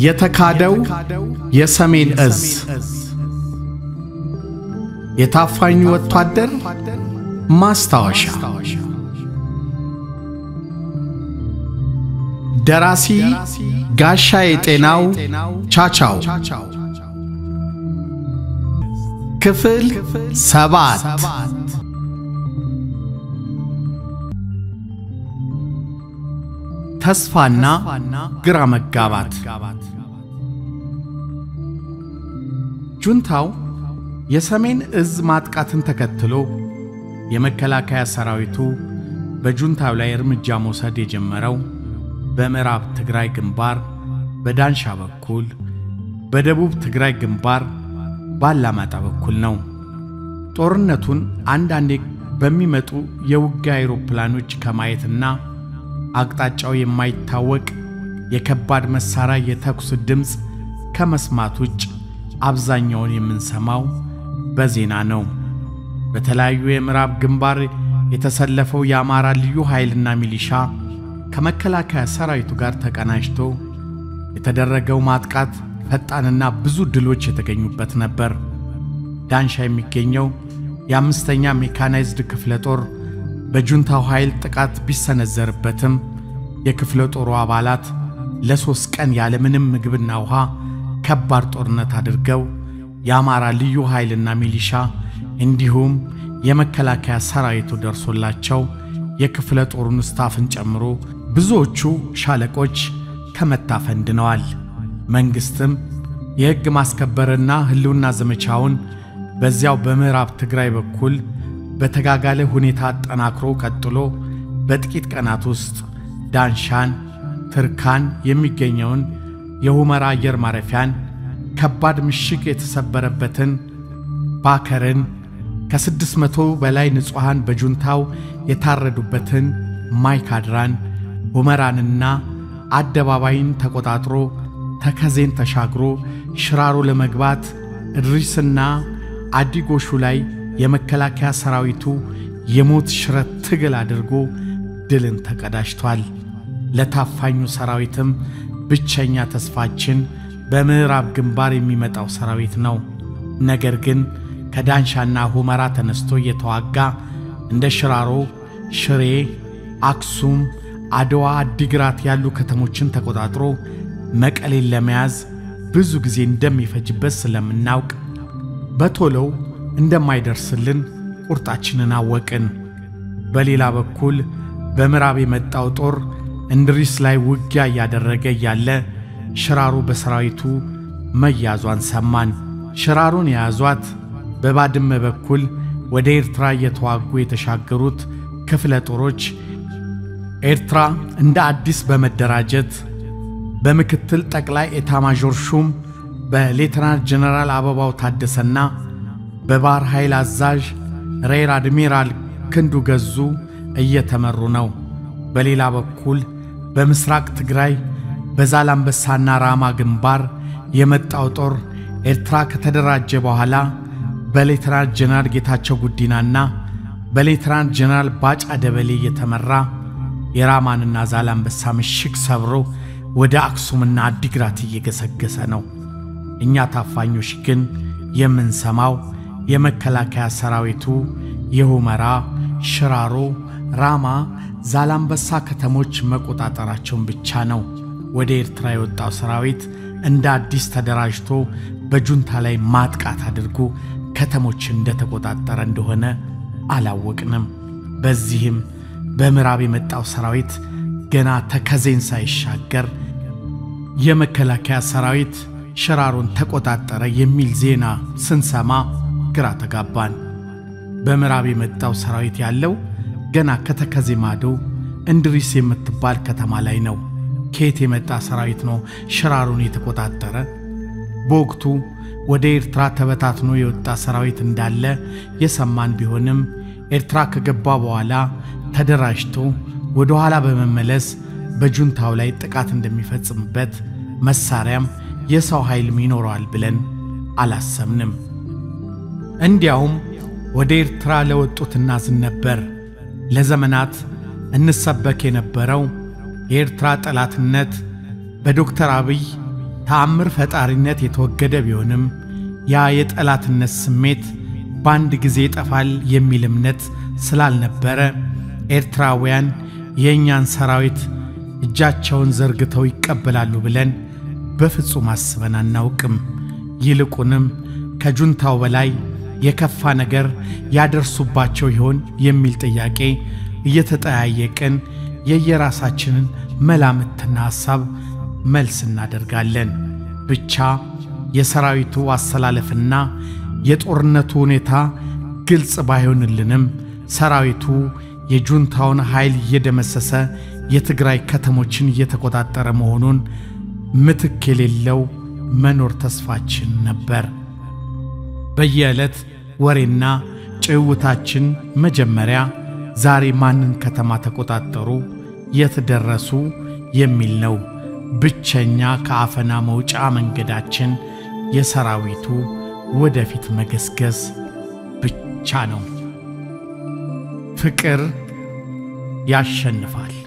የተካደው የሰሜን እዝ የታፋኙ ወታደር ማስታወሻ ደራሲ ጋሻ የጤናው ቻቻው ክፍል ሰባት ተስፋና ግራ መጋባት ጁንታው የሰሜን እዝ ማጥቃትን ተከትሎ የመከላከያ ሰራዊቱ በጁንታው ላይ እርምጃ መውሰድ የጀመረው በምዕራብ ትግራይ ግንባር በዳንሻ በኩል፣ በደቡብ ትግራይ ግንባር ባላማጣ በኩል ነው። ጦርነቱን አንዳንዴ በሚመጡ የውጊያ አውሮፕላኖች ከማየትና አቅጣጫው የማይታወቅ የከባድ መሣሪያ የተኩስ ድምፅ ከመስማት ውጭ አብዛኛውን የምንሰማው በዜና ነው። በተለያዩ የምዕራብ ግንባር የተሰለፈው የአማራ ልዩ ኃይልና ሚሊሻ ከመከላከያ ሰራዊቱ ጋር ተቀናጅቶ የተደረገው ማጥቃት ፈጣንና ብዙ ድሎች የተገኙበት ነበር። ዳንሻ የሚገኘው የአምስተኛ ሜካናይዝድ ክፍለ ጦር በጁንታው ኃይል ጥቃት ቢሰነዘርበትም የክፍለ ጦሩ አባላት ለሦስት ቀን ያለምንም ምግብና ውሃ ከባድ ጦርነት አድርገው የአማራ ልዩ ኃይልና ሚሊሻ እንዲሁም የመከላከያ ሰራዊቱ ደርሶላቸው የክፍለ ጦሩን ስታፍን ጨምሮ ብዙዎቹ ሻለቆች ከመታፈን ድነዋል። መንግሥትም የሕግ ማስከበርና ሕልውና ዘመቻውን በዚያው በምዕራብ ትግራይ በኩል በተጋጋለ ሁኔታ አጠናክሮ ቀጥሎ በጥቂት ቀናት ውስጥ ዳንሻን፣ ትርካን የሚገኘውን የሁመራ አየር ማረፊያን፣ ከባድ ምሽግ የተሰበረበትን ባከርን፣ ከስድስት መቶ በላይ ንጹሐን በጁንታው የታረዱበትን ማይካድራን፣ ሁመራንና አደባባይን ተቆጣጥሮ ተከዜን ተሻግሮ ሽራሮ ለመግባት እድሪስና አዲጎሹ ላይ የመከላከያ ሰራዊቱ የሞት ሽረት ትግል አድርጎ ድልን ተቀዳጅቷል። ለታፋኙ ሰራዊትም ብቸኛ ተስፋችን በምዕራብ ግንባር የሚመጣው ሰራዊት ነው። ነገር ግን ከዳንሻና ሁመራ ተነስቶ እየተዋጋ እንደ ሽራሮ፣ ሽሬ፣ አክሱም፣ አድዋ፣ አዲግራት ያሉ ከተሞችን ተቆጣጥሮ መቀሌን ለመያዝ ብዙ ጊዜ እንደሚፈጅበት ስለምናውቅ በቶሎው እንደማይደርስልን ቁርጣችንን አወቅን። በሌላ በኩል በምዕራብ የመጣው ጦር እንድሪስ ላይ ውጊያ እያደረገ እያለ ሽራሮ በሰራዊቱ መያዟን ሰማን። ሽራሮን የያዟት በባድመ በኩል ወደ ኤርትራ እየተዋጉ የተሻገሩት ክፍለ ጦሮች ኤርትራ እንደ አዲስ በመደራጀት በምክትል ጠቅላይ ኤታማዦር ሹም በሌተናንት ጀነራል አበባው ታደሰና በባሕር ኃይል አዛዥ ሬር አድሚራል ክንዱ ገዙ እየተመሩ ነው። በሌላ በኩል በምስራቅ ትግራይ በዛላምበሳና ራማ ግንባር የመጣው ጦር ኤርትራ ከተደራጀ በኋላ በሌተናንት ጀነራል ጌታቸው ጉዲናና በሌተናንት ጀነራል ባጫ ደበሌ እየተመራ የራማንና ዛላምበሳ ምሽግ ሰብሮ ወደ አክሱምና አዲግራት እየገሰገሰ ነው። እኛ ታፋኞች ግን የምንሰማው የመከላከያ ሰራዊቱ የሁመራ፣ ሽራሮ፣ ራማ፣ ዛላምበሳ ከተሞች መቆጣጠራቸውን ብቻ ነው። ወደ ኤርትራ የወጣው ሰራዊት እንደ አዲስ ተደራጅቶ በጁንታ ላይ ማጥቃት አድርጎ ከተሞች እንደተቆጣጠረ እንደሆነ አላወቅንም። በዚህም በምዕራብ የመጣው ሰራዊት ገና ተከዜን ሳይሻገር የመከላከያ ሰራዊት ሽራሮን ተቆጣጠረ የሚል ዜና ስንሰማ ግራ ተጋባን። በምዕራብ የመጣው ሰራዊት ያለው ገና ከተከዜ ማዶ እንድሪስ የምትባል ከተማ ላይ ነው። ከየት የመጣ ሰራዊት ነው ሽራሮን የተቆጣጠረ? በወቅቱ ወደ ኤርትራ ተበታትኖ የወጣ ሰራዊት እንዳለ የሰማን ቢሆንም ኤርትራ ከገባ በኋላ ተደራጅቶ ወደ ኋላ በመመለስ በጁንታው ላይ ጥቃት እንደሚፈጽምበት መሳሪያም የሰው ኃይልም ይኖረዋል ብለን አላሰብንም። እንዲያውም ወደ ኤርትራ ለወጡት እናዝን ነበር። ለዘመናት እንሰበክ የነበረው የኤርትራ ጠላትነት በዶክተር አብይ ተአምር ፈጣሪነት የተወገደ ቢሆንም ያ የጠላትነት ስሜት በአንድ ጊዜ ይጠፋል የሚል እምነት ስላልነበረ ኤርትራውያን የእኛን ሰራዊት እጃቸውን ዘርግተው ይቀበላሉ ብለን በፍጹም አስበን አናውቅም። ይልቁንም ከጁንታው በላይ የከፋ ነገር ያደርሱባቸው ይሆን የሚል ጥያቄ እየተጠያየቅን የየራሳችንን መላምትና ሐሳብ መልስ እናደርጋለን። ብቻ የሰራዊቱ አሰላለፍና የጦርነቱ ሁኔታ ግልጽ ባይሆንልንም ሰራዊቱ የጁንታውን ኃይል እየደመሰሰ የትግራይ ከተሞችን እየተቆጣጠረ መሆኑን ምትክ የሌለው መኖር ተስፋችን ነበር። በየዕለት ወሬና ጭውታችን መጀመሪያ ዛሬ ማንን ከተማ ተቆጣጠሩ፣ የት ደረሱ የሚል ነው። ብቸኛ ከአፈና መውጫ መንገዳችን የሰራዊቱ ወደፊት መገስገስ ብቻ ነው። ፍቅር ያሸንፋል።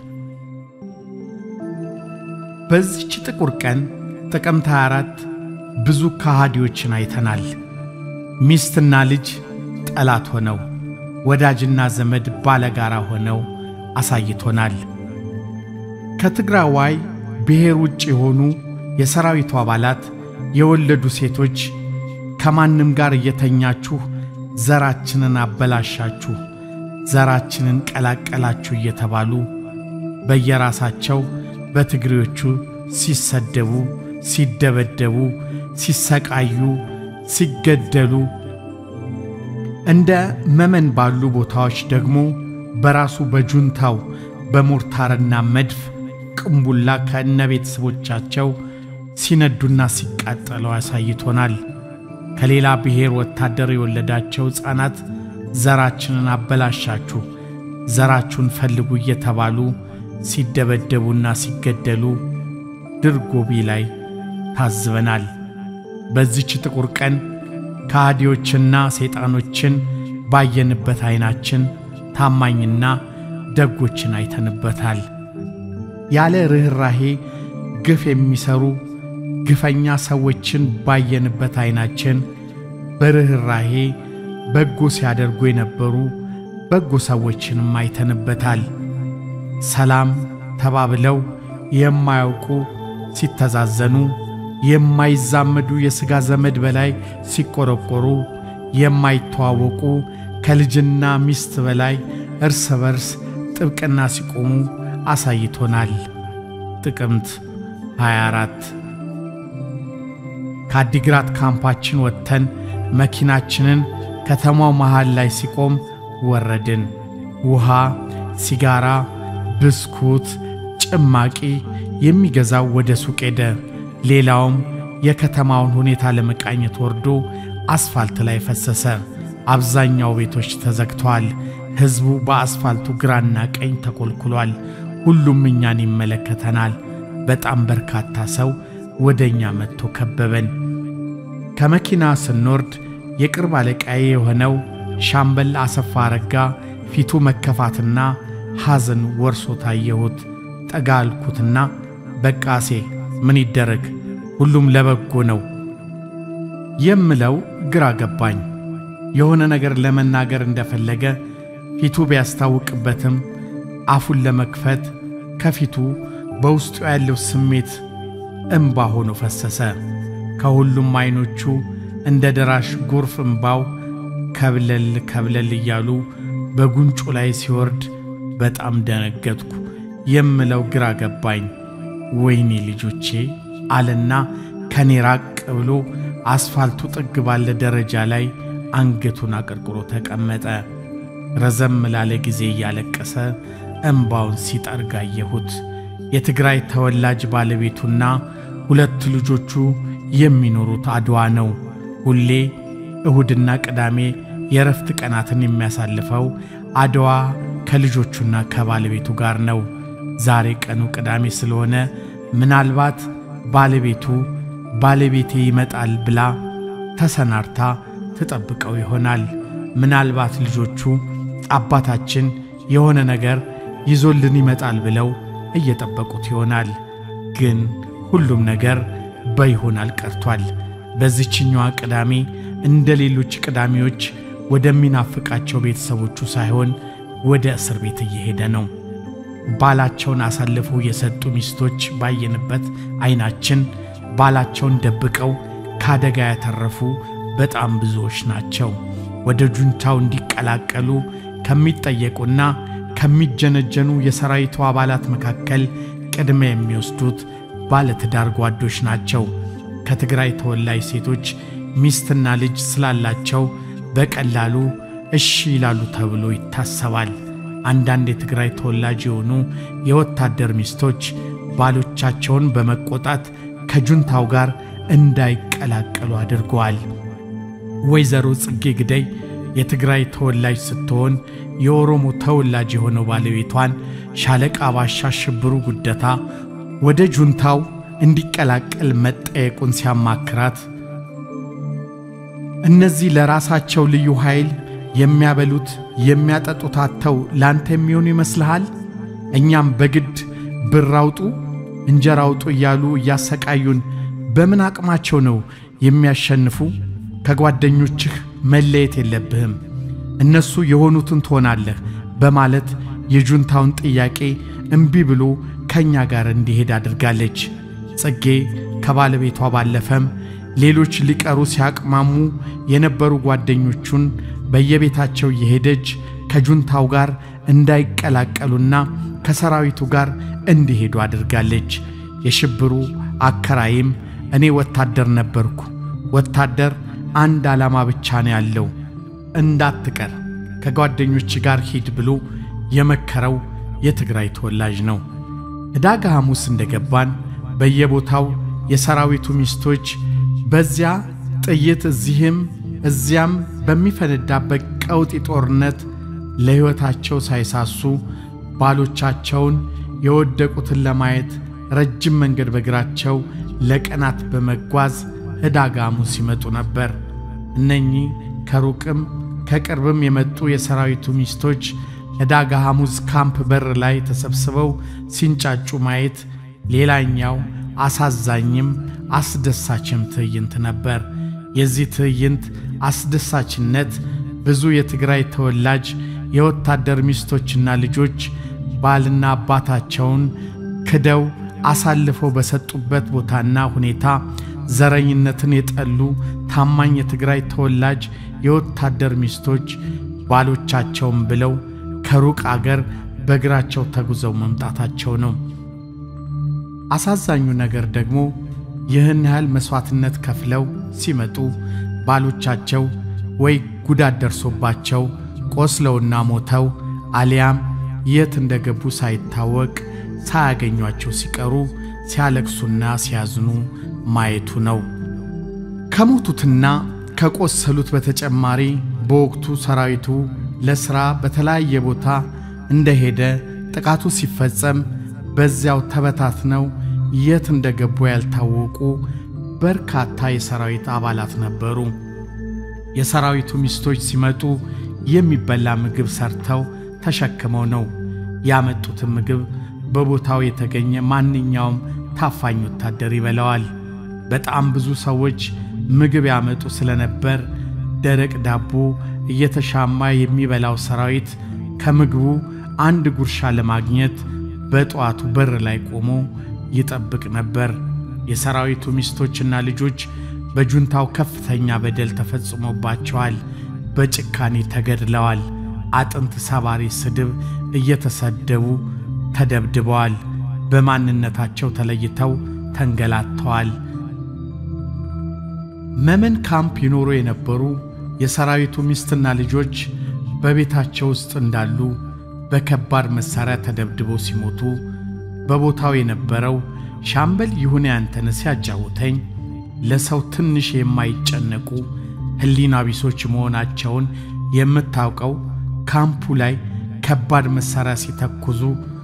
በዚች ጥቁር ቀን ጥቅምት 24 ብዙ ከሃዲዎችን አይተናል። ሚስትና ልጅ ጠላት ሆነው፣ ወዳጅና ዘመድ ባለጋራ ሆነው አሳይቶናል። ከትግራዋይ ብሔር ውጭ የሆኑ የሰራዊቱ አባላት የወለዱ ሴቶች ከማንም ጋር እየተኛችሁ ዘራችንን አበላሻችሁ፣ ዘራችንን ቀላቀላችሁ እየተባሉ በየራሳቸው በትግሬዎቹ ሲሰደቡ፣ ሲደበደቡ፣ ሲሰቃዩ፣ ሲገደሉ እንደ መመን ባሉ ቦታዎች ደግሞ በራሱ በጁንታው በሞርታርና መድፍ ቅንቡላ ከእነ ቤተሰቦቻቸው ሲነዱና ሲቃጠለው አሳይቶናል። ከሌላ ብሔር ወታደር የወለዳቸው ሕፃናት ዘራችንን አበላሻችሁ፣ ዘራችሁን ፈልጉ እየተባሉ ሲደበደቡና ሲገደሉ ድርጎቢ ላይ ታዝበናል። በዚች ጥቁር ቀን ከሃዲዎችና ሰይጣኖችን ባየንበት ዐይናችን ታማኝና ደጎችን አይተንበታል። ያለ ርኅራሄ ግፍ የሚሠሩ ግፈኛ ሰዎችን ባየንበት ዐይናችን በርኅራሄ በጎ ሲያደርጉ የነበሩ በጎ ሰዎችንም አይተንበታል። ሰላም ተባብለው የማያውቁ ሲተዛዘኑ፣ የማይዛመዱ የሥጋ ዘመድ በላይ ሲቆረቆሩ፣ የማይተዋወቁ ከልጅና ሚስት በላይ እርስ በርስ ጥብቅና ሲቆሙ አሳይቶናል። ጥቅምት 24 ከአዲግራት ካምፓችን ወጥተን መኪናችንን ከተማው መሃል ላይ ሲቆም ወረድን። ውሃ፣ ሲጋራ፣ ብስኩት፣ ጭማቂ የሚገዛው ወደ ሱቅ ሄደ። ሌላውም የከተማውን ሁኔታ ለመቃኘት ወርዶ አስፋልት ላይ ፈሰሰ። አብዛኛው ቤቶች ተዘግተዋል። ሕዝቡ በአስፋልቱ ግራና ቀኝ ተኮልኩሏል። ሁሉም እኛን ይመለከተናል። በጣም በርካታ ሰው ወደ እኛ መጥቶ ከበበን። ከመኪና ስንወርድ የቅርብ አለቃዬ የሆነው ሻምበል አሰፋ አረጋ ፊቱ መከፋትና ሐዘን ወርሶ ታየሁት። ጠጋ አልኩትና በቃሴ ምን ይደረግ ሁሉም ለበጎ ነው የምለው ግራ ገባኝ። የሆነ ነገር ለመናገር እንደፈለገ ፊቱ ቢያስታውቅበትም አፉን ለመክፈት ከፊቱ በውስጡ ያለው ስሜት እምባ ሆኖ ፈሰሰ። ከሁሉም ዐይኖቹ እንደ ደራሽ ጎርፍ እምባው ከብለል ከብለል እያሉ በጉንጩ ላይ ሲወርድ በጣም ደነገጥኩ። የምለው ግራ ገባኝ። ወይኔ ልጆቼ አለና ከኔ ራቅ ብሎ አስፋልቱ ጥግ ባለ ደረጃ ላይ አንገቱን አቀርቅሮ ተቀመጠ። ረዘም ላለ ጊዜ እያለቀሰ እምባውን ሲጠርግ አየሁት። የትግራይ ተወላጅ ባለቤቱና ሁለት ልጆቹ የሚኖሩት አድዋ ነው። ሁሌ እሁድና ቅዳሜ የእረፍት ቀናትን የሚያሳልፈው አድዋ ከልጆቹና ከባለቤቱ ጋር ነው። ዛሬ ቀኑ ቅዳሜ ስለሆነ ምናልባት ባለቤቱ ባለቤቴ ይመጣል ብላ ተሰናድታ ትጠብቀው ይሆናል። ምናልባት ልጆቹ አባታችን የሆነ ነገር ይዞልን ይመጣል ብለው እየጠበቁት ይሆናል። ግን ሁሉም ነገር በይሆናል ቀርቷል። በዚችኛዋ ቅዳሜ እንደ ሌሎች ቅዳሜዎች ወደሚናፍቃቸው ቤተሰቦቹ ሳይሆን ወደ እስር ቤት እየሄደ ነው። ባላቸውን አሳልፈው የሰጡ ሚስቶች ባየንበት ዓይናችን ባላቸውን ደብቀው ከአደጋ ያተረፉ በጣም ብዙዎች ናቸው። ወደ ጁንታው እንዲቀላቀሉ ከሚጠየቁና ከሚጀነጀኑ የሰራዊቱ አባላት መካከል ቅድሚያ የሚወስዱት ባለትዳር ጓዶች ናቸው። ከትግራይ ተወላጅ ሴቶች ሚስትና ልጅ ስላላቸው በቀላሉ እሺ ይላሉ ተብሎ ይታሰባል። አንዳንድ የትግራይ ተወላጅ የሆኑ የወታደር ሚስቶች ባሎቻቸውን በመቆጣት ከጁንታው ጋር እንዳይቀላቀሉ አድርገዋል። ወይዘሮ ጽጌ ግደይ የትግራይ ተወላጅ ስትሆን የኦሮሞ ተወላጅ የሆነው ባለቤቷን ሻለቃ ባሻ ሽብሩ ጉደታ ወደ ጁንታው እንዲቀላቀል መጠየቁን ሲያማክራት እነዚህ ለራሳቸው ልዩ ኃይል የሚያበሉት የሚያጠጡት አጥተው ላንተ የሚሆኑ ይመስልሃል? እኛም በግድ ብር አውጡ እንጀራ አውጡ እያሉ እያሰቃዩን በምን አቅማቸው ነው የሚያሸንፉ? ከጓደኞችህ መለየት የለብህም፣ እነሱ የሆኑትን ትሆናለህ በማለት የጁንታውን ጥያቄ እምቢ ብሎ ከእኛ ጋር እንዲሄድ አድርጋለች። ጽጌ ከባለቤቷ ባለፈም ሌሎች ሊቀሩ ሲያቅማሙ የነበሩ ጓደኞቹን በየቤታቸው እየሄደች ከጁንታው ጋር እንዳይቀላቀሉና ከሰራዊቱ ጋር እንዲሄዱ አድርጋለች። የሽብሩ አከራይም እኔ ወታደር ነበርኩ፣ ወታደር አንድ ዓላማ ብቻ ነው ያለው፣ እንዳትቀር ከጓደኞች ጋር ሂድ ብሎ የመከረው የትግራይ ተወላጅ ነው። ዕዳጋ ሐሙስ እንደገባን በየቦታው የሰራዊቱ ሚስቶች በዚያ ጥይት እዚህም እዚያም በሚፈነዳበት ቀውጢ ጦርነት ለሕይወታቸው ሳይሳሱ ባሎቻቸውን የወደቁትን ለማየት ረጅም መንገድ በእግራቸው ለቀናት በመጓዝ ዕዳጋ ሐሙስ ሲመጡ ነበር። እነኚህ ከሩቅም ከቅርብም የመጡ የሰራዊቱ ሚስቶች ዕዳጋ ሐሙስ ካምፕ በር ላይ ተሰብስበው ሲንጫጩ ማየት ሌላኛው አሳዛኝም አስደሳችም ትዕይንት ነበር። የዚህ ትዕይንት አስደሳችነት ብዙ የትግራይ ተወላጅ የወታደር ሚስቶችና ልጆች ባልና አባታቸውን ክደው አሳልፈው በሰጡበት ቦታና ሁኔታ ዘረኝነትን የጠሉ ታማኝ የትግራይ ተወላጅ የወታደር ሚስቶች ባሎቻቸውን ብለው ከሩቅ አገር በእግራቸው ተጉዘው መምጣታቸው ነው። አሳዛኙ ነገር ደግሞ ይህን ያህል መሥዋዕትነት ከፍለው ሲመጡ ባሎቻቸው ወይ ጉዳት ደርሶባቸው ቆስለውና ሞተው አሊያም የት እንደገቡ ሳይታወቅ ሳያገኟቸው ሲቀሩ ሲያለቅሱና ሲያዝኑ ማየቱ ነው። ከሞቱትና ከቆሰሉት በተጨማሪ በወቅቱ ሰራዊቱ ለሥራ በተለያየ ቦታ እንደሄደ ጥቃቱ ሲፈጸም በዚያው ተበታትነው የት እንደገቡ ያልታወቁ በርካታ የሰራዊት አባላት ነበሩ። የሰራዊቱ ሚስቶች ሲመጡ የሚበላ ምግብ ሰርተው ተሸክመው ነው ያመጡትን ምግብ በቦታው የተገኘ ማንኛውም ታፋኝ ወታደር ይበላዋል። በጣም ብዙ ሰዎች ምግብ ያመጡ ስለነበር ደረቅ ዳቦ እየተሻማ የሚበላው ሰራዊት ከምግቡ አንድ ጉርሻ ለማግኘት በጠዋቱ በር ላይ ቆሞ ይጠብቅ ነበር። የሰራዊቱ ሚስቶችና ልጆች በጁንታው ከፍተኛ በደል ተፈጽሞባቸዋል። በጭካኔ ተገድለዋል። አጥንት ሰባሪ ስድብ እየተሰደቡ ተደብድበዋል። በማንነታቸው ተለይተው ተንገላተዋል። መመን ካምፕ ይኖሩ የነበሩ የሰራዊቱ ሚስትና ልጆች በቤታቸው ውስጥ እንዳሉ በከባድ መሣሪያ ተደብድበው ሲሞቱ በቦታው የነበረው ሻምበል ይሁኔ አንተነህ ሲያጫውተኝ ለሰው ትንሽ የማይጨነቁ ሕሊና ቢሶች መሆናቸውን የምታውቀው ካምፑ ላይ ከባድ መሣሪያ ሲተኩዙ፣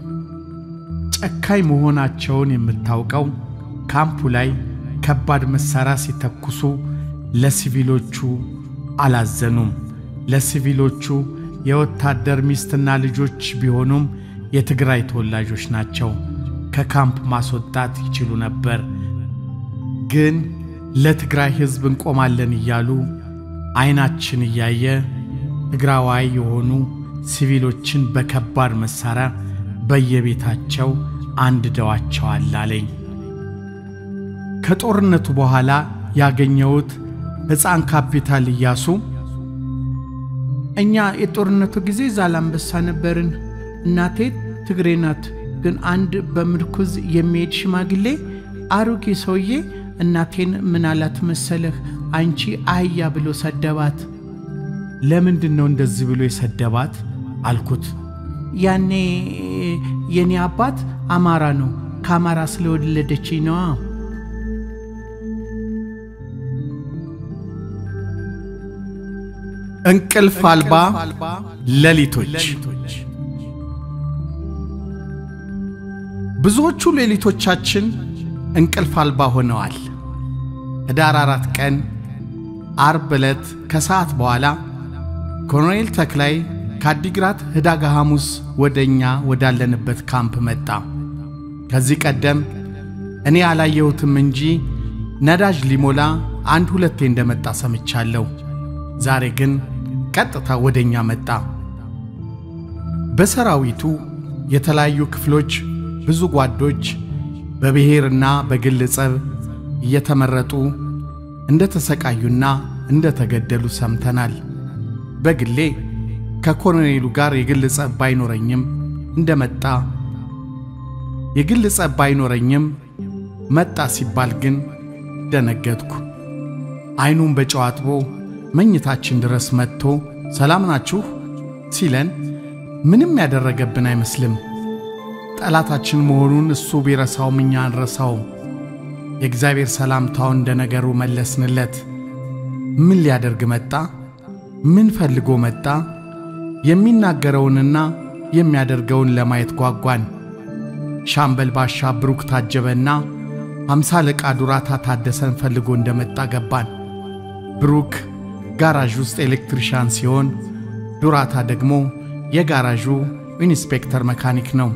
ጨካኝ መሆናቸውን የምታውቀው ካምፑ ላይ ከባድ መሣሪያ ሲተኩሱ ለሲቪሎቹ አላዘኑም። ለሲቪሎቹ የወታደር ሚስትና ልጆች ቢሆኑም የትግራይ ተወላጆች ናቸው። ከካምፕ ማስወጣት ይችሉ ነበር። ግን ለትግራይ ሕዝብ እንቆማለን እያሉ ዐይናችን እያየ ትግራዋይ የሆኑ ሲቪሎችን በከባድ መሣሪያ በየቤታቸው አንድደዋቸዋል አለኝ። ከጦርነቱ በኋላ ያገኘሁት ሕፃን ካፒታል ኢያሱ እኛ የጦርነቱ ጊዜ ዛላምበሳ ነበርን። እናቴ ትግሬ ናት። ግን አንድ በምርኩዝ የሚሄድ ሽማግሌ አሮጌ ሰውዬ እናቴን ምን አላት መሰለህ? አንቺ አህያ ብሎ ሰደባት። ለምንድን ነው እንደዚህ ብሎ የሰደባት አልኩት። ያኔ የኔ አባት አማራ ነው። ከአማራ ስለወለደች ነዋ። እንቅልፍ አልባ ሌሊቶች። ብዙዎቹ ሌሊቶቻችን እንቅልፍ አልባ ሆነዋል። ኅዳር አራት ቀን አርብ ዕለት ከሰዓት በኋላ ኮሎኔል ተክላይ ከአዲግራት ህዳጋ ሐሙስ ወደ እኛ ወዳለንበት ካምፕ መጣ። ከዚህ ቀደም እኔ አላየሁትም እንጂ ነዳጅ ሊሞላ አንድ ሁለቴ እንደመጣ ሰምቻለሁ። ዛሬ ግን ቀጥታ ወደ እኛ መጣ። በሰራዊቱ የተለያዩ ክፍሎች ብዙ ጓዶች በብሔርና በግል ጸብ እየተመረጡ እንደ ተሰቃዩና እንደ ተገደሉ ሰምተናል። በግሌ ከኮሎኔሉ ጋር የግል ጸብ ባይኖረኝም እንደመጣ የግል ጸብ ባይኖረኝም መጣ ሲባል ግን ደነገጥኩ። ዐይኑን በጨው አጥቦ መኝታችን ድረስ መጥቶ ሰላም ናችሁ ሲለን ምንም ያደረገብን አይመስልም። ጠላታችን መሆኑን እሱ ቢረሳውም እኛ አንረሳውም። የእግዚአብሔር ሰላምታውን እንደ ነገሩ መለስንለት። ምን ሊያደርግ መጣ? ምን ፈልጎ መጣ? የሚናገረውንና የሚያደርገውን ለማየት ጓጓን። ሻምበል ባሻ ብሩክ ታጀበና አምሳ አለቃ ዱራታ ታደሰን ፈልጎ እንደመጣ ገባን። ብሩክ ጋራዥ ውስጥ ኤሌክትሪሻን ሲሆን ዱራታ ደግሞ የጋራዡ ኢንስፔክተር መካኒክ ነው።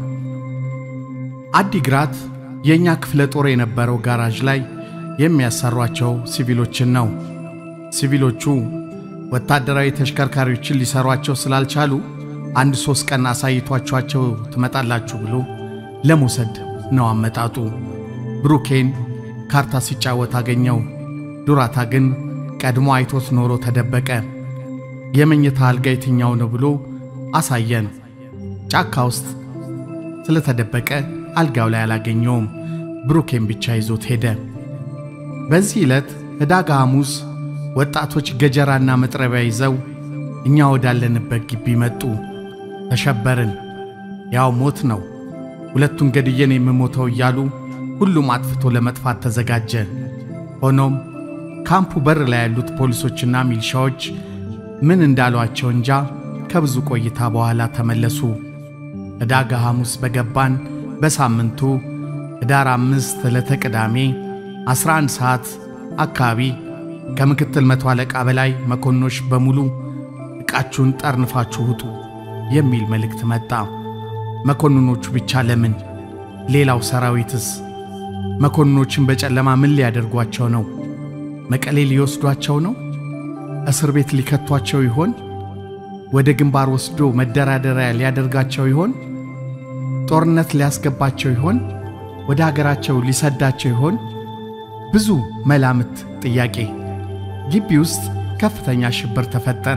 አዲግራት የእኛ ክፍለ ጦር የነበረው ጋራዥ ላይ የሚያሰሯቸው ሲቪሎችን ነው። ሲቪሎቹ ወታደራዊ ተሽከርካሪዎችን ሊሰሯቸው ስላልቻሉ አንድ ሦስት ቀን አሳይቷቸኋቸው ትመጣላችሁ ብሎ ለመውሰድ ነው አመጣጡ። ብሩኬን ካርታ ሲጫወት አገኘው። ዱራታ ግን ቀድሞ አይቶት ኖሮ ተደበቀ። የመኝታ አልጋ የትኛው ነው ብሎ አሳየን። ጫካ ውስጥ ስለተደበቀ አልጋው ላይ አላገኘውም። ብሩኬን ብቻ ይዞት ሄደ። በዚህ ዕለት ዕዳጋ ሐሙስ ወጣቶች ገጀራና መጥረቢያ ይዘው እኛ ወዳለንበት ግቢ መጡ። ተሸበርን። ያው ሞት ነው፣ ሁለቱን ገድየን የምሞተው እያሉ ሁሉም አጥፍቶ ለመጥፋት ተዘጋጀ። ሆኖም ካምፑ በር ላይ ያሉት ፖሊሶችና ሚሊሻዎች ምን እንዳሏቸው እንጃ ከብዙ ቆይታ በኋላ ተመለሱ። ዕዳጋ ሐሙስ በገባን በሳምንቱ ኅዳር አምስት ዕለተ ቅዳሜ 11 ሰዓት አካባቢ ከምክትል መቶ አለቃ በላይ መኮንኖች በሙሉ ዕቃችሁን ጠርንፋችሁ ውጡ የሚል መልእክት መጣ። መኮንኖቹ ብቻ ለምን? ሌላው ሰራዊትስ? መኮንኖችን በጨለማ ምን ሊያደርጓቸው ነው? መቀሌ ሊወስዷቸው ነው? እስር ቤት ሊከቷቸው ይሆን? ወደ ግንባር ወስዶ መደራደሪያ ሊያደርጋቸው ይሆን? ጦርነት ሊያስገባቸው ይሆን? ወደ አገራቸው ሊሰዳቸው ይሆን? ብዙ መላምት፣ ጥያቄ። ግቢ ውስጥ ከፍተኛ ሽብር ተፈጠረ።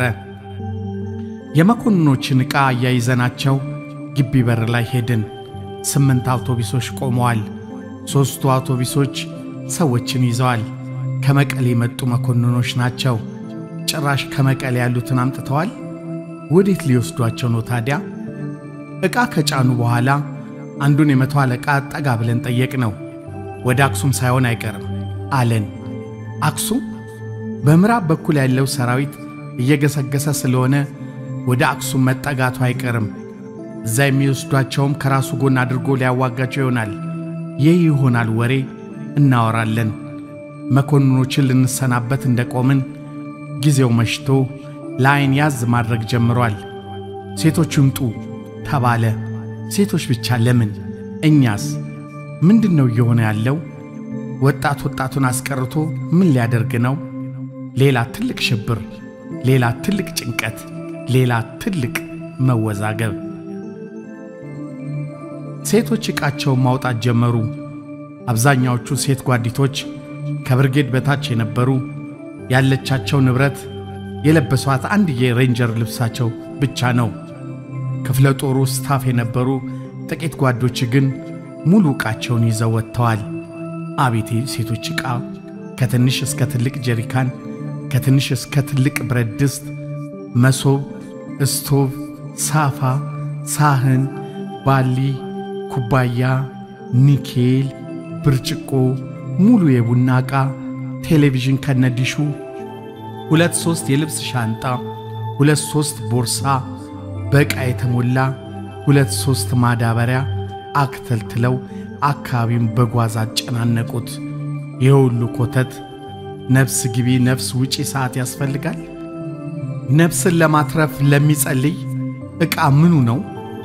የመኮንኖችን ዕቃ አያይዘናቸው ግቢ በር ላይ ሄድን። ስምንት አውቶቡሶች ቆመዋል። ሦስቱ አውቶቡሶች ሰዎችን ይዘዋል። ከመቀሌ የመጡ መኮንኖች ናቸው። ጭራሽ ከመቀሌ ያሉትን አምጥተዋል። ወዴት ሊወስዷቸው ነው ታዲያ? ዕቃ ከጫኑ በኋላ አንዱን የመቶ አለቃ ጠጋ ብለን ጠየቅ ነው። ወደ አክሱም ሳይሆን አይቀርም አለን። አክሱም? በምዕራብ በኩል ያለው ሰራዊት እየገሰገሰ ስለሆነ ወደ አክሱም መጠጋቱ አይቀርም። እዛ የሚወስዷቸውም ከራሱ ጎን አድርጎ ሊያዋጋቸው ይሆናል። ይህ ይሆናል ወሬ እናወራለን። መኮንኖችን ልንሰናበት እንደቆምን ጊዜው መሽቶ ለዐይን ያዝ ማድረግ ጀምሯል። ሴቶች ይምጡ ተባለ። ሴቶች ብቻ ለምን? እኛስ ምንድን ነው እየሆነ ያለው? ወጣት ወጣቱን አስቀርቶ ምን ሊያደርግ ነው? ሌላ ትልቅ ሽብር፣ ሌላ ትልቅ ጭንቀት፣ ሌላ ትልቅ መወዛገብ። ሴቶች ዕቃቸውን ማውጣት ጀመሩ። አብዛኛዎቹ ሴት ጓዲቶች ከብርጌድ በታች የነበሩ ያለቻቸው ንብረት የለበሷት አንድ የሬንጀር ልብሳቸው ብቻ ነው። ክፍለ ጦሩ ስታፍ የነበሩ ጥቂት ጓዶች ግን ሙሉ ዕቃቸውን ይዘው ወጥተዋል። አቤት ሴቶች ዕቃ! ከትንሽ እስከ ትልቅ ጀሪካን፣ ከትንሽ እስከ ትልቅ ብረት ድስት፣ መሶብ፣ እስቶቭ፣ ሳፋ፣ ሳህን፣ ባሊ፣ ኩባያ፣ ኒኬል፣ ብርጭቆ፣ ሙሉ የቡና ዕቃ፣ ቴሌቪዥን ከነዲሹ፣ ሁለት ሦስት የልብስ ሻንጣ፣ ሁለት ሦስት ቦርሳ በዕቃ የተሞላ ሁለት ሦስት ማዳበሪያ አክተልትለው አካባቢውን በጓዝ አጨናነቁት። ይህ ሁሉ ኮተት ነፍስ ግቢ ነፍስ ውጪ ሰዓት ያስፈልጋል? ነፍስን ለማትረፍ ለሚጸልይ ዕቃ ምኑ ነው?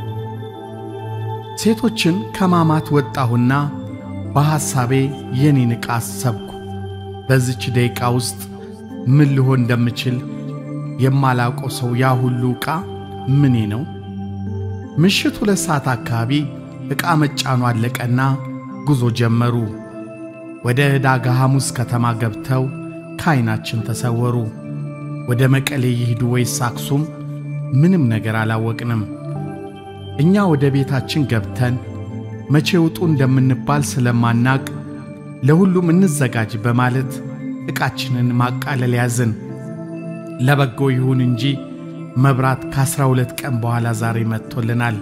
ሴቶችን ከማማት ወጣሁና በሐሳቤ የኔን ዕቃ አሰብኩ። በዚች ደቂቃ ውስጥ ምን ልሆን እንደምችል የማላውቀው ሰው ያ ሁሉ ዕቃ ምኔ ነው? ምሽት ሁለት ሰዓት አካባቢ ዕቃ መጫኑ አለቀና ጉዞ ጀመሩ። ወደ ዕዳጋ ሐሙስ ከተማ ገብተው ከዐይናችን ተሰወሩ። ወደ መቀሌ ይሂዱ ወይስ አክሱም ምንም ነገር አላወቅንም። እኛ ወደ ቤታችን ገብተን መቼ ውጡ እንደምንባል ስለማናቅ ለሁሉም እንዘጋጅ በማለት ዕቃችንን ማቃለል ያዝን። ለበጎ ይሁን እንጂ መብራት ከአስራ ሁለት ቀን በኋላ ዛሬ መጥቶልናል።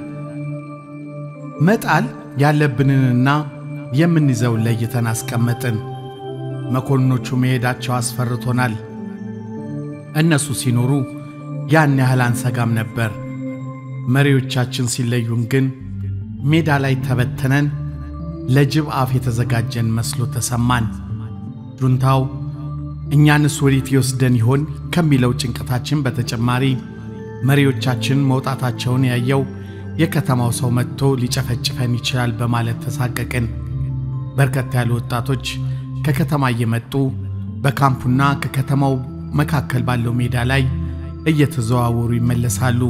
መጣል ያለብንንና የምንይዘውን ለይተን አስቀመጥን። መኮንኖቹ መሄዳቸው አስፈርቶናል። እነሱ ሲኖሩ ያን ያህል አንሰጋም ነበር። መሪዎቻችን ሲለዩን ግን ሜዳ ላይ ተበተነን ለጅብ አፍ የተዘጋጀን መስሎ ተሰማን። ጁንታው እኛንስ ወዴት ይወስደን ይሆን ከሚለው ጭንቀታችን በተጨማሪ መሪዎቻችን መውጣታቸውን ያየው የከተማው ሰው መጥቶ ሊጨፈጭፈን ይችላል በማለት ተሳቀቅን። በርከት ያሉ ወጣቶች ከከተማ እየመጡ በካምፑና ከከተማው መካከል ባለው ሜዳ ላይ እየተዘዋወሩ ይመለሳሉ።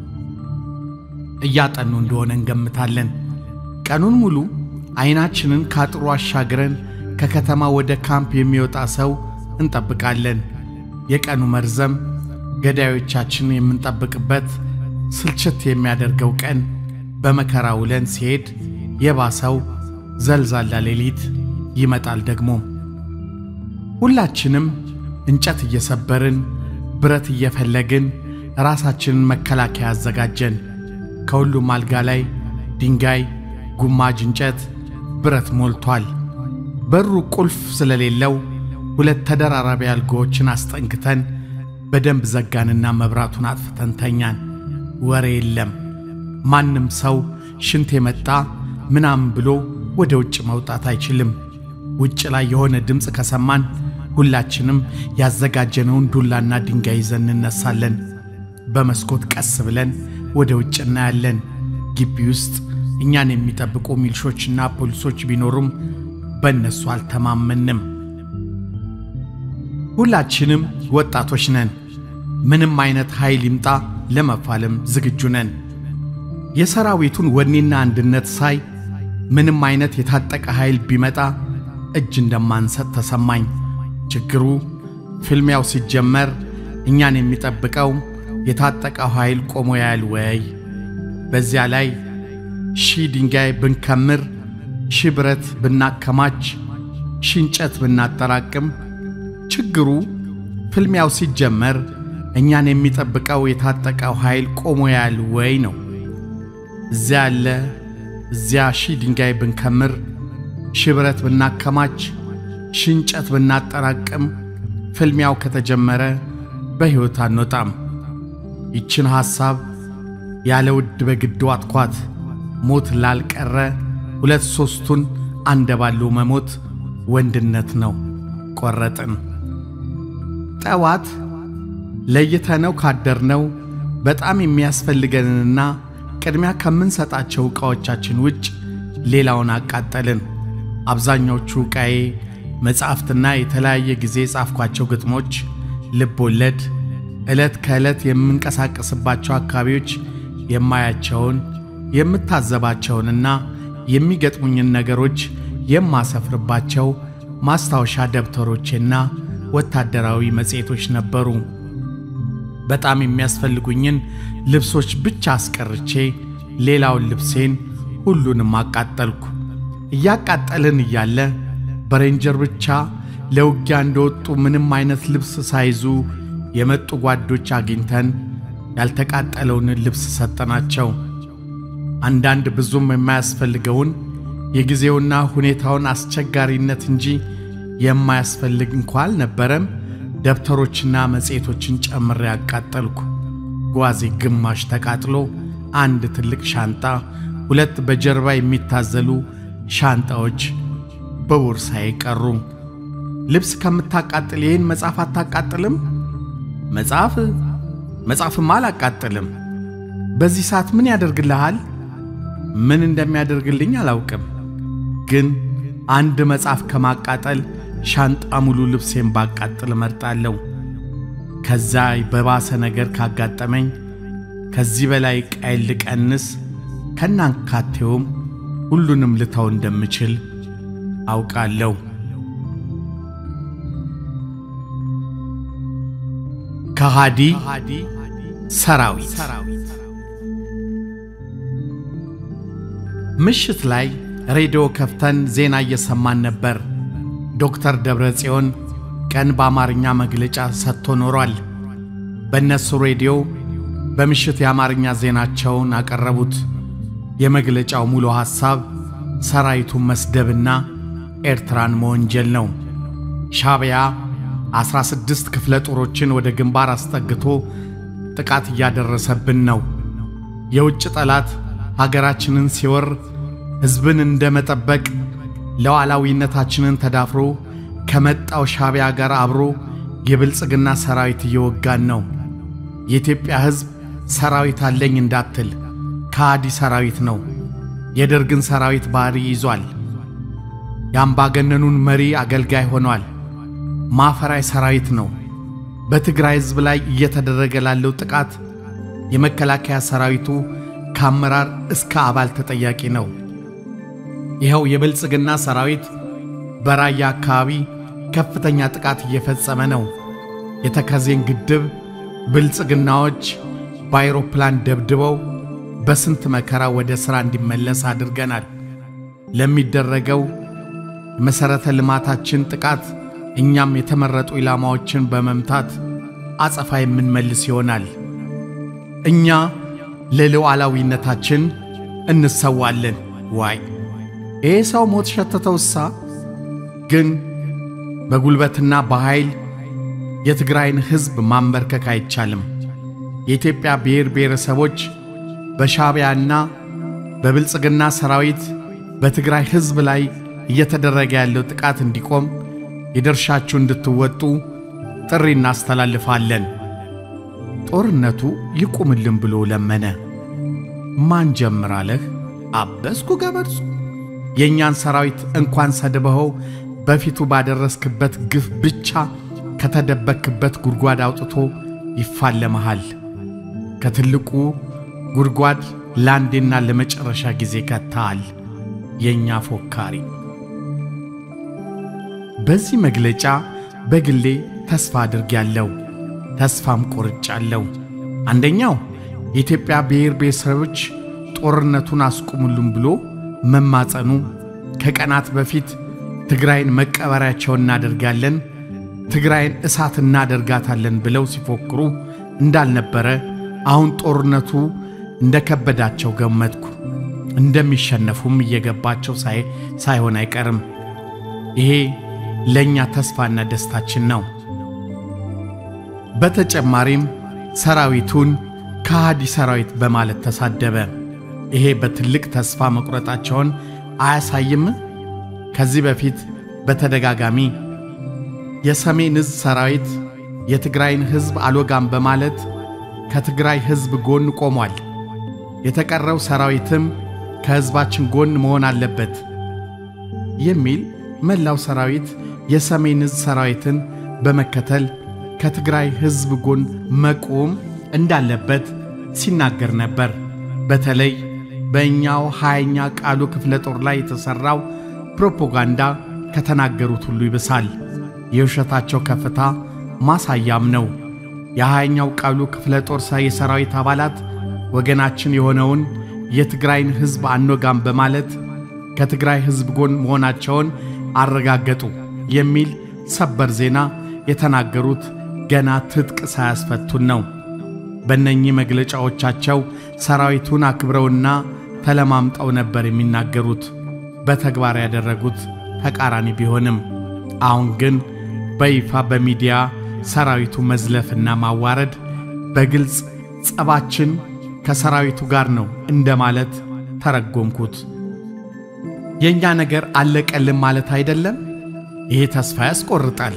እያጠኑ እንደሆነ እንገምታለን። ቀኑን ሙሉ ዐይናችንን ካጥሩ አሻግረን ከከተማ ወደ ካምፕ የሚወጣ ሰው እንጠብቃለን። የቀኑ መርዘም ገዳዮቻችን የምንጠብቅበት ስልችት የሚያደርገው ቀን በመከራ ውለን ሲሄድ የባሰው ዘልዛላ ሌሊት ይመጣል። ደግሞ ሁላችንም እንጨት እየሰበርን ብረት እየፈለግን ራሳችንን መከላከያ አዘጋጀን። ከሁሉም አልጋ ላይ ድንጋይ፣ ጉማጅ እንጨት፣ ብረት ሞልቷል። በሩ ቁልፍ ስለሌለው ሁለት ተደራራቢ አልጋዎችን አስጠንክተን በደንብ ዘጋንና መብራቱን አጥፍተን ተኛን። ወሬ የለም። ማንም ሰው ሽንት የመጣ ምናምን ብሎ ወደ ውጭ መውጣት አይችልም። ውጭ ላይ የሆነ ድምፅ ከሰማን ሁላችንም ያዘጋጀነውን ዱላና ድንጋይ ይዘን እንነሳለን። በመስኮት ቀስ ብለን ወደ ውጭ እናያለን። ግቢ ውስጥ እኛን የሚጠብቁ ሚልሾችና ፖሊሶች ቢኖሩም በእነሱ አልተማመንም። ሁላችንም ወጣቶች ነን። ምንም አይነት ኃይል ይምጣ ለመፋለም ዝግጁ ነን። የሰራዊቱን ወኔና አንድነት ሳይ ምንም አይነት የታጠቀ ኃይል ቢመጣ እጅ እንደማንሰጥ ተሰማኝ። ችግሩ ፍልሚያው ሲጀመር እኛን የሚጠብቀው የታጠቀው ኃይል ቆሞ ያያል ወይ? በዚያ ላይ ሺህ ድንጋይ ብንከምር፣ ሺህ ብረት ብናከማች፣ ሺህ እንጨት ብናጠራቅም ችግሩ ፍልሚያው ሲጀመር እኛን የሚጠብቀው የታጠቀው ኃይል ቆሞ ያያል ወይ ነው። እዚያ ያለ እዚያ ሺህ ድንጋይ ብንከምር፣ ሺህ ብረት ብናከማች፣ ሺህ እንጨት ብናጠራቅም ፍልሚያው ከተጀመረ በሕይወት አንወጣም። ይችን ሐሳብ ያለ ውድ በግድ ዋጥኳት። ሞት ላልቀረ ሁለት ሦስቱን አንደባሎ መሞት ወንድነት ነው። ቆረጥን። ጠዋት ለይተነው ካደርነው በጣም የሚያስፈልገንንና ቅድሚያ ከምንሰጣቸው ዕቃዎቻችን ውጭ ሌላውን አቃጠልን። አብዛኛዎቹ ዕቃዬ መጻሕፍትና የተለያየ ጊዜ የጻፍኳቸው ግጥሞች፣ ልብ ወለድ፣ ዕለት ከዕለት የምንቀሳቀስባቸው አካባቢዎች የማያቸውን የምታዘባቸውንና የሚገጥሙኝን ነገሮች የማሰፍርባቸው ማስታወሻ ደብተሮቼና ወታደራዊ መጽሔቶች ነበሩ። በጣም የሚያስፈልጉኝን ልብሶች ብቻ አስቀርቼ ሌላውን ልብሴን ሁሉንም አቃጠልኩ። እያቃጠልን እያለ በሬንጀር ብቻ ለውጊያ እንደወጡ ምንም አይነት ልብስ ሳይዙ የመጡ ጓዶች አግኝተን ያልተቃጠለውን ልብስ ሰጠናቸው። አንዳንድ ብዙም የማያስፈልገውን የጊዜውና ሁኔታውን አስቸጋሪነት እንጂ የማያስፈልግ እንኳ አልነበረም። ደብተሮችና መጽሔቶችን ጨምሬ ያቃጠልኩ። ጓዜ ግማሽ ተቃጥሎ አንድ ትልቅ ሻንጣ፣ ሁለት በጀርባ የሚታዘሉ ሻንጣዎች በቦርሳዬ ቀሩ። ልብስ ከምታቃጥል ይህን መጽሐፍ አታቃጥልም? መጽሐፍ መጽሐፍማ አላቃጥልም። በዚህ ሰዓት ምን ያደርግልሃል? ምን እንደሚያደርግልኝ አላውቅም፣ ግን አንድ መጽሐፍ ከማቃጠል ሻንጣ ሙሉ ልብሴን ባቃጥል እመርጣለሁ። ከዛ በባሰ ነገር ካጋጠመኝ ከዚህ በላይ ቀይል ልቀንስ ከናንካቴውም ሁሉንም ልተው እንደምችል አውቃለሁ። ከሃዲ ሰራዊት ምሽት ላይ ሬዲዮ ከፍተን ዜና እየሰማን ነበር። ዶክተር ደብረ ጽዮን ቀን በአማርኛ መግለጫ ሰጥቶ ኖሯል። በእነሱ ሬዲዮ በምሽት የአማርኛ ዜናቸውን አቀረቡት። የመግለጫው ሙሉ ሐሳብ ሰራዊቱን መስደብና ኤርትራን መወንጀል ነው። ሻዕቢያ ዐሥራ ስድስት ክፍለ ጦሮችን ወደ ግንባር አስጠግቶ ጥቃት እያደረሰብን ነው። የውጭ ጠላት ሀገራችንን ሲወር ሕዝብን እንደ መጠበቅ ሉዓላዊነታችንን ተዳፍሮ ከመጣው ሻዕቢያ ጋር አብሮ የብልጽግና ሰራዊት እየወጋን ነው። የኢትዮጵያ ሕዝብ ሰራዊት አለኝ እንዳትል ከሃዲ ሰራዊት ነው። የደርግን ሰራዊት ባሕሪ ይዟል። የአምባገነኑን መሪ አገልጋይ ሆኗል። ማፈራይ ሰራዊት ነው። በትግራይ ሕዝብ ላይ እየተደረገ ላለው ጥቃት የመከላከያ ሰራዊቱ ከአመራር እስከ አባል ተጠያቂ ነው። ይኸው የብልጽግና ሰራዊት በራያ አካባቢ ከፍተኛ ጥቃት እየፈጸመ ነው። የተከዜን ግድብ ብልጽግናዎች በአይሮፕላን ደብድበው በስንት መከራ ወደ ሥራ እንዲመለስ አድርገናል። ለሚደረገው መሠረተ ልማታችን ጥቃት እኛም የተመረጡ ኢላማዎችን በመምታት አጸፋ የምንመልስ ይሆናል። እኛ ለሉዓላዊነታችን እንሰዋለን። ዋይ ይሄ ሰው ሞት ሸተተውሳ። ግን በጉልበትና በኃይል የትግራይን ሕዝብ ማንበርከክ አይቻልም። የኢትዮጵያ ብሔር ብሔረሰቦች በሻዕቢያና በብልጽግና ሰራዊት በትግራይ ሕዝብ ላይ እየተደረገ ያለው ጥቃት እንዲቆም የድርሻችሁ እንድትወጡ ጥሪ እናስተላልፋለን። ጦርነቱ ይቁምልን ብሎ ለመነ። ማን ጀምራለህ? አበስኩ ገበርሱ የእኛን ሰራዊት እንኳን ሰድበኸው በፊቱ ባደረስክበት ግፍ ብቻ ከተደበክበት ጉድጓድ አውጥቶ ይፋለመሃል። ከትልቁ ጉድጓድ ለአንዴና ለመጨረሻ ጊዜ ከተሃል። የእኛ ፎካሪ። በዚህ መግለጫ በግሌ ተስፋ አድርጌያለሁ፣ ተስፋም ቆርጫለሁ። አንደኛው የኢትዮጵያ ብሔር ብሔረሰቦች ጦርነቱን አስቁሙልን ብሎ መማጸኑ ከቀናት በፊት ትግራይን መቀበሪያቸው እናደርጋለን፣ ትግራይን እሳት እናደርጋታለን ብለው ሲፎክሩ እንዳልነበረ አሁን ጦርነቱ እንደከበዳቸው ገመትኩ። እንደሚሸነፉም እየገባቸው ሳይሆን አይቀርም። ይሄ ለእኛ ተስፋና ደስታችን ነው። በተጨማሪም ሰራዊቱን ከሃዲ ሰራዊት በማለት ተሳደበ። ይሄ በትልቅ ተስፋ መቁረጣቸውን አያሳይም? ከዚህ በፊት በተደጋጋሚ የሰሜን ዕዝ ሰራዊት የትግራይን ሕዝብ አልወጋም በማለት ከትግራይ ሕዝብ ጎን ቆሟል። የተቀረው ሰራዊትም ከሕዝባችን ጎን መሆን አለበት የሚል መላው ሰራዊት የሰሜን ዕዝ ሰራዊትን በመከተል ከትግራይ ሕዝብ ጎን መቆም እንዳለበት ሲናገር ነበር። በተለይ በእኛው ሃያኛ ቃሉ ክፍለ ጦር ላይ የተሠራው ፕሮፓጋንዳ ከተናገሩት ሁሉ ይብሳል። የውሸታቸው ከፍታ ማሳያም ነው። የሃያኛው ቃሉ ክፍለ ጦር የሰራዊት አባላት ወገናችን የሆነውን የትግራይን ሕዝብ አንወጋም በማለት ከትግራይ ሕዝብ ጎን መሆናቸውን አረጋገጡ የሚል ሰበር ዜና የተናገሩት ገና ትጥቅ ሳያስፈቱን ነው። በእነኚህ መግለጫዎቻቸው ሰራዊቱን አክብረውና ተለማምጠው ነበር የሚናገሩት። በተግባር ያደረጉት ተቃራኒ ቢሆንም አሁን ግን በይፋ በሚዲያ ሰራዊቱ መዝለፍና ማዋረድ በግልጽ ጸባችን ከሰራዊቱ ጋር ነው እንደማለት ተረጎምኩት። የእኛ ነገር አለቀልን ማለት አይደለም። ይሄ ተስፋ ያስቆርጣል።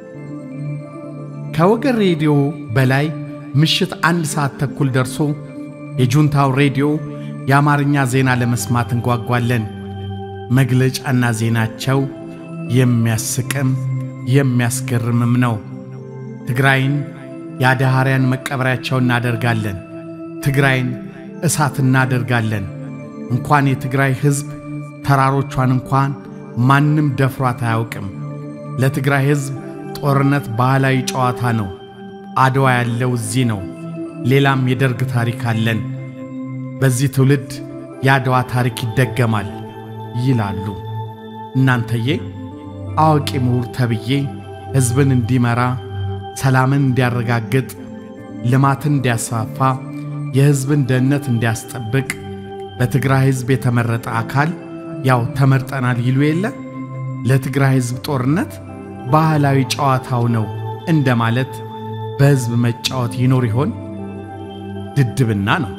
ከወገን ሬዲዮ በላይ ምሽት አንድ ሰዓት ተኩል ደርሶ የጁንታው ሬዲዮ የአማርኛ ዜና ለመስማት እንጓጓለን። መግለጫና ዜናቸው የሚያስቅም የሚያስገርምም ነው። ትግራይን የአድሃርያን መቀበሪያቸው እናደርጋለን። ትግራይን እሳት እናደርጋለን። እንኳን የትግራይ ሕዝብ ተራሮቿን እንኳን ማንም ደፍሯት አያውቅም። ለትግራይ ሕዝብ ጦርነት ባህላዊ ጨዋታ ነው። አድዋ ያለው እዚህ ነው። ሌላም የደርግ ታሪክ አለን። በዚህ ትውልድ የአድዋ ታሪክ ይደገማል ይላሉ። እናንተዬ አዋቂ ምሁር ተብዬ ሕዝብን እንዲመራ፣ ሰላምን እንዲያረጋግጥ፣ ልማትን እንዲያስፋፋ፣ የሕዝብን ደህንነት እንዲያስጠብቅ በትግራይ ሕዝብ የተመረጠ አካል ያው ተመርጠናል ይሉ የለ ለትግራይ ሕዝብ ጦርነት ባህላዊ ጨዋታው ነው እንደማለት በሕዝብ መጫወት ይኖር ይሆን? ድድብና ነው፣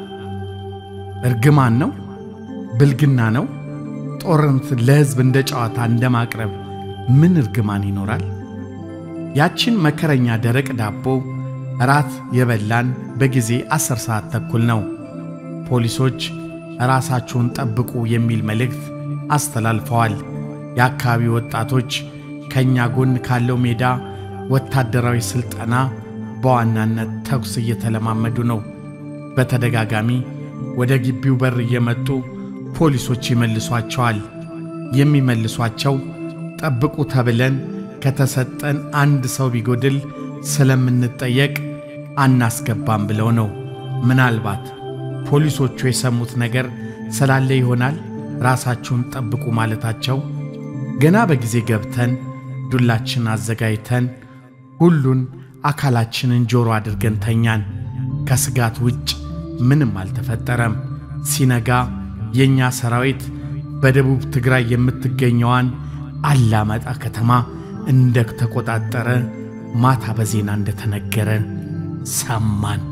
እርግማን ነው፣ ብልግና ነው። ጦርነት ለሕዝብ እንደ ጨዋታ እንደማቅረብ ምን እርግማን ይኖራል? ያችን መከረኛ ደረቅ ዳቦ እራት የበላን በጊዜ ዐሥር ሰዓት ተኩል ነው። ፖሊሶች ራሳችሁን ጠብቁ የሚል መልእክት አስተላልፈዋል። የአካባቢ ወጣቶች ከእኛ ጎን ካለው ሜዳ ወታደራዊ ሥልጠና በዋናነት ተኩስ እየተለማመዱ ነው። በተደጋጋሚ ወደ ግቢው በር እየመጡ ፖሊሶች ይመልሷቸዋል። የሚመልሷቸው ጠብቁ ተብለን ከተሰጠን አንድ ሰው ቢጎድል ስለምንጠየቅ አናስገባም ብለው ነው። ምናልባት ፖሊሶቹ የሰሙት ነገር ስላለ ይሆናል ራሳችሁን ጠብቁ ማለታቸው። ገና በጊዜ ገብተን ዱላችን አዘጋጅተን ሁሉን አካላችንን ጆሮ አድርገን ተኛን። ከስጋት ውጭ ምንም አልተፈጠረም። ሲነጋ የእኛ ሰራዊት በደቡብ ትግራይ የምትገኘዋን አላማጣ ከተማ እንደ ተቆጣጠረ ማታ በዜና እንደተነገረ ሰማን።